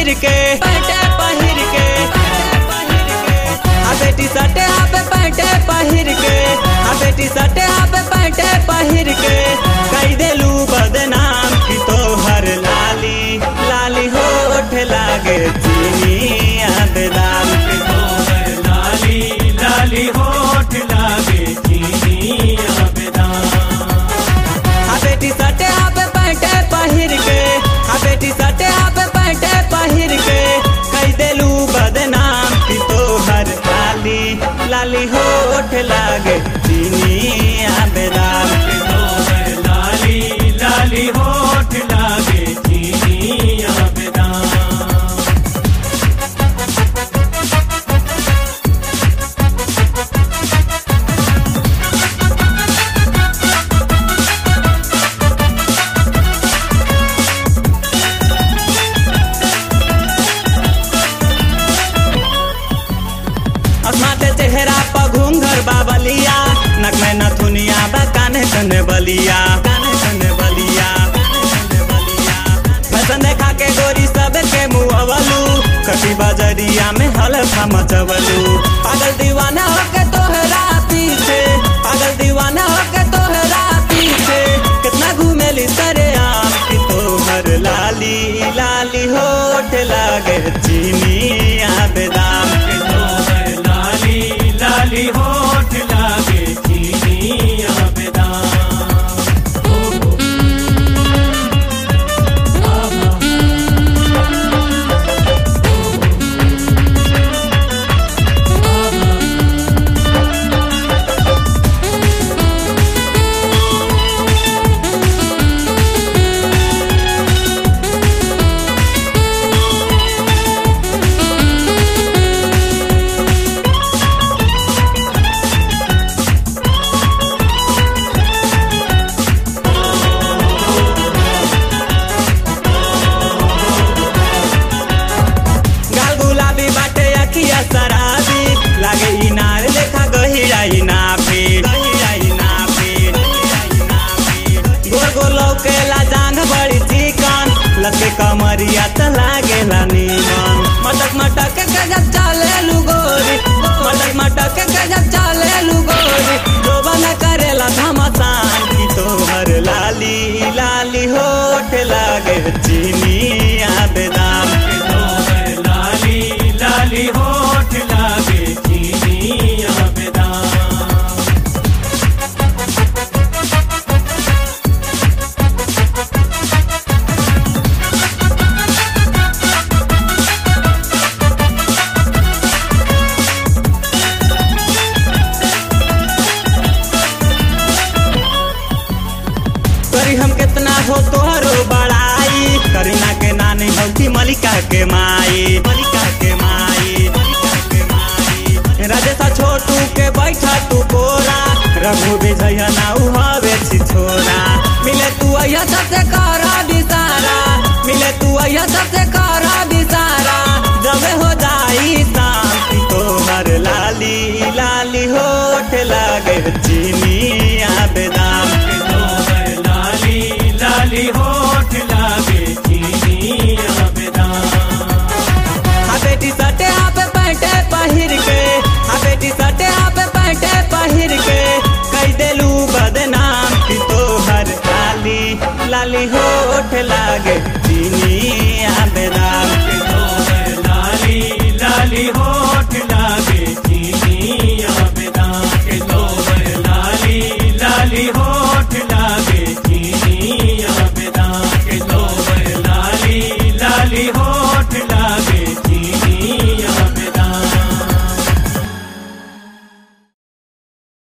पहिर के पैंटे पहिर के आ बेटी सटे आप पैंटे पहिर के आ बेटी सटे आप पैंटे पहिर के कई देलू बदनाम की तोहर लाली लाली होठ लागे चीनी आ बेदाम के तोहर लाली लाली होठ लागे चीनी आबेदान आ बेटी सटे आप पैंटे पहिर के आ बेटी सटे आप पैंटे पहिर के कई देलू बदनाम की तोहर लाली लाली होठ लागे चीनी आ बेदाम के तोहर लाली लाली होठ लागे चीनी आबेदान अस्माते चेहरा पर घूंघर बाबलिया नक में नथुनिया बा काने कने बलिया काने कने बलिया फैशन देखा के गोरी सब के मुँह अवलू कटी बजरिया में हल्का मचवलू पागल दीवाना होके तोहरा पीछे पागल दीवाना होके तोहरा पीछे कितना घूमेली सरे आम की तोहर लाली लाली होठ लागे चीनी आ बेदाम के तोहर लाली लाली होठ लागे चीनी आबेदान गाल गुलाबी बाटे अखिया शराबी लागे इनार देखा गहिरा इनाफी गहिरा इनाफी गोल गोल लौकेला जांग बड़ी चिकन लगे कमरिया त लागेला नीमन मटक मटक के जब चले लुगोरी मटक मटक के जब चले लुगोरी जोबन करेला धमसान की तोहर लाली लाली होठ लागे चीनी आ बेदाम के तोहर लाली लाली होठ लागे चीनी आबेदान करी हम कितना हो तोहरो बड़ाई करीना के नानी हौती मलिका के माई मलिका के माई मलिका के माई राजेशा छोटू के बैठा तू कोरा रघु विजय नाउ हवे छी छोरा मिले तू अया सबसे करा दिसारा मिले तू अया सबसे करा दिसारा जब हो जाई शांति तोहर लाली लाली होठ लागे चीनी